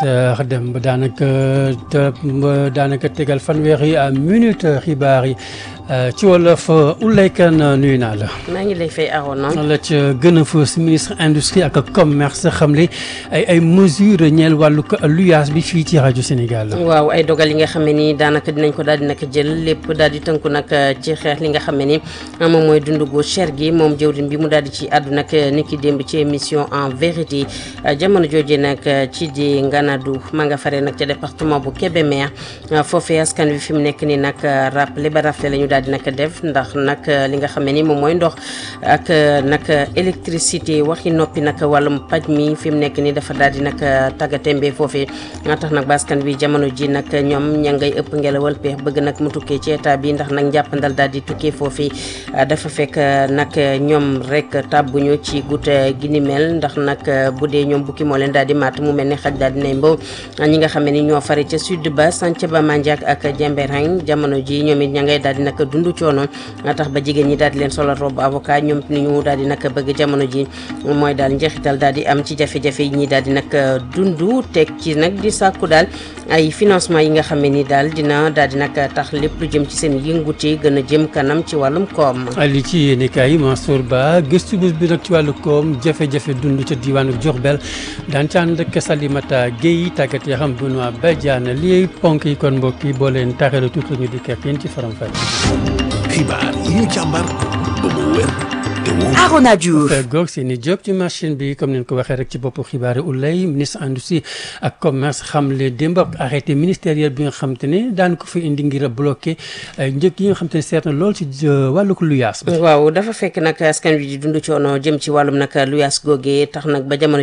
heures dem ba daanaka ba daanaka tegal fanweeri minute xibaar yi ci wolof Ouleye Kane nuyu naa la. maa ngi lay fay Arona. la ca gën a fës ministre industrie ak commerce xamle ay ay mesures ñeel wàllu luyaas bi fii ci rajo Sénégal. waaw ay dogal yi nga xam ne ni daanaka dinañ ko daal di nag jël lépp daal di tënku nag ci xeex li nga xam ne ni moom mooy dundu gu cher gi moom jëwriñ bi mu daal di ci àddu nag ni ki démb ci émission en vérité jamono jooju nag ci di Nganadu ma nga fare nag ca département bu Kébémer foofee askan wi fi mu nekk nii nag rappelé ba rafle la ñu daal di nag def ndax nag li nga xam ne ni moom mooy ndox ak nag électricité waxi noppi nag wàllum paj mi fi mu nekk nii dafa daal di nag tàggatémbe foofee nga tax nag ba askan wi jamono ji nag ñoom ña ngay ëpp ngelawal peex bëgg nag mu tukkee ci état bi ndax nag njàppandal daal di tukkee foofii dafa fekk nag ñoom rek tàbbuñu ci goutte gi ni mel ndax nag bu dee ñoom bukki moo leen daal di matt mu mel ni xaj daal di nay mbow ñi nga xam ne ni ñoo fari ca sud ba Santhiaba Mandiack ak Jembereng jamono ji ñoom it ña ngay daal di nag dund coono tax ba jigéen ñi daal di leen solal robe avocat ñoom ni ñu daal di nag bëgg jamono ji mooy daal njeexital daal di am ci jafe-jafe yi ñi daal di nag dund teg ci nag di sàkku daal ay financement yi nga xam ne ni daal dina daal di nag tax lépp lu jëm ci seen yëngute gën a jëm kanam ci wàllum koom. li ci yéene kaay Mansour Ba gëstu bés bi nag ci wàllu koom jafe-jafe dund ca diwaanu Diourbel daan ci ànd ak Salimata Guèye tàggat yoo xam Benoît Badiane lii ponk yi kon mbokk yi boo leen taxee tuuti la ñu di kekk yéen ci faram fàcce. xibaar yi ñu càmbar ba mu wér te wóor. Arona Diouf. goog seeni job ci machine bi comme neen ko waxee rek ci boppu xibaari Ouleye ministre industrie ak commerce xamle démb ak arrêté ministériel bi nga xam te ne daan ko fa indi ngir a bloqué njëg yi nga xam te ne seet na lool ci wàllu ko luyaas waaw dafa fekk nag askan wi di dund coono jëm ci wàllum nag luyaas googee tax nag ba jamono